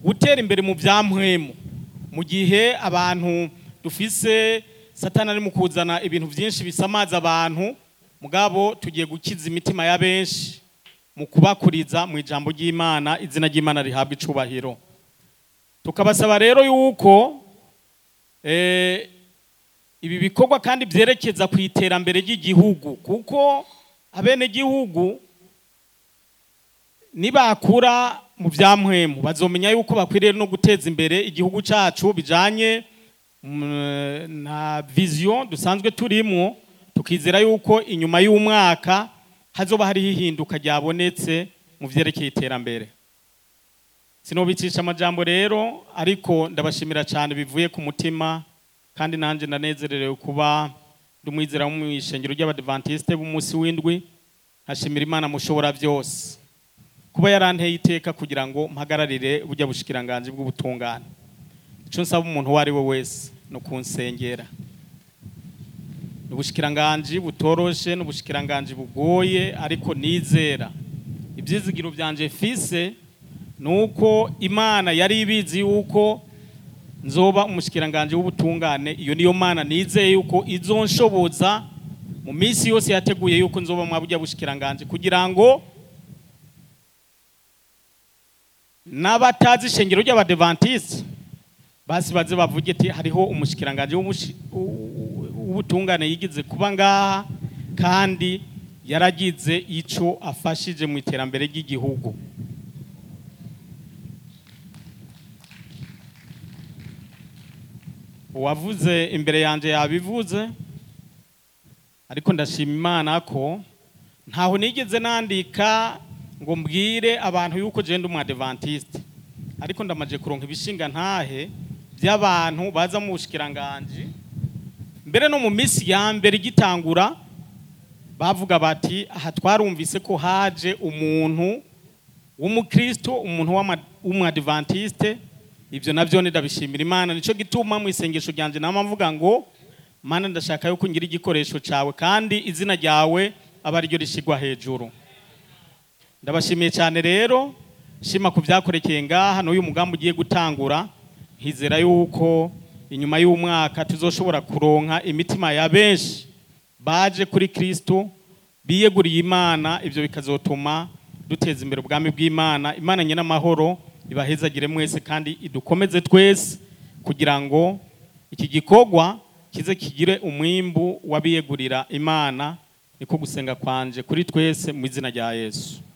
gutera imbere mu byampwemu mu gihe abantu dufise satani ari mu kuzana ibintu byinshi bisamaza abantu mugabo tugiye gukiza imitima ya benshi mu kubakuriza mu ijambo ry'imana izina ry'imana rihabwa icubahiro tukabasaba rero yuko eh, ibi bikorwa kandi byerekeza ku iterambere ry'igihugu kuko abenegihugu nibakura mu byampwemu bazomenya yuko bakwiriye no guteza imbere igihugu cyacu bijanye mm, na vision dusanzwe turimo tukizera yuko inyuma y'umwaka hazoba hariho ihinduka ryabonetse mu vyerekeye iterambere sinobicisha amajambo rero ariko ndabashimira cyane bivuye ku mutima kandi nanjye ndanezererewe kuba ndi umwizera wo mu ishengero ry'abadivantiste b'umunsi w'indwi nkashimira imana mushobora byose kuba yaranteye iteka kugira ngo mpagararire bujya bushikiranganji bw'ubutungane icyo nsaba umuntu uwo ari we wese ni ukunsengera ni ubushikiranganji butoroshe ni ubushikiranganji bugoye ariko nizera ibyizigiro byanje fise ni uko imana yari ibizi yuko nzoba umushikiranganji w'ubutungane iyo niyo mana nizeye yuko izonshoboza mu minsi yose yateguye yuko nzoba mwabujya bushikiranganji kugira ngo n'abatazi ishengero ry'abadevantiste basi baze bavuge ati hariho umushikiranganji w'umushi- w- w'ubutungane yigize kuba ngaha kandi yaragize ico afashije mu iterambere ry'igihugu uwavuze imbere yanjye yabivuze ariko ndashima imana ko ntaho nigeze nandika ngo mbwire abantu yuko genda umwadevantiste ariko ndamaje kuronka ibishinga ntahe by'abantu baza mu bushikiranganji mbere no mu minsi ya mbere igitangura bavuga bati aha twarumvise ko haje umuntu w'umukristo umuntu w'ama- w'umwadventiste ibyo nabyo ndabishimira imana nicyo gituma mu isengesho ryanjye nama mvuga ngo mana ndashaka yuko ngira igikoresho cyawe kandi izina ryawe aba ariryo rishyirwa hejuru ndabashimiye cyane rero shima ku byakorekeye ngaha n'uyu mugambi ugiye gutangura nkizera yuko inyuma y'umwaka tuzoshobora kuronka imitima ya benshi baje kuri kristo biyeguriye imana ibyo bikazotuma duteza imbere ubwami bw'imana imana nyine amahoro ibahezagire mwese kandi idukomeze twese kugira ngo iki gikorwa kize kigire umwimbu w'abiyegurira imana niko gusenga kwanje kuri twese mu izina rya yesu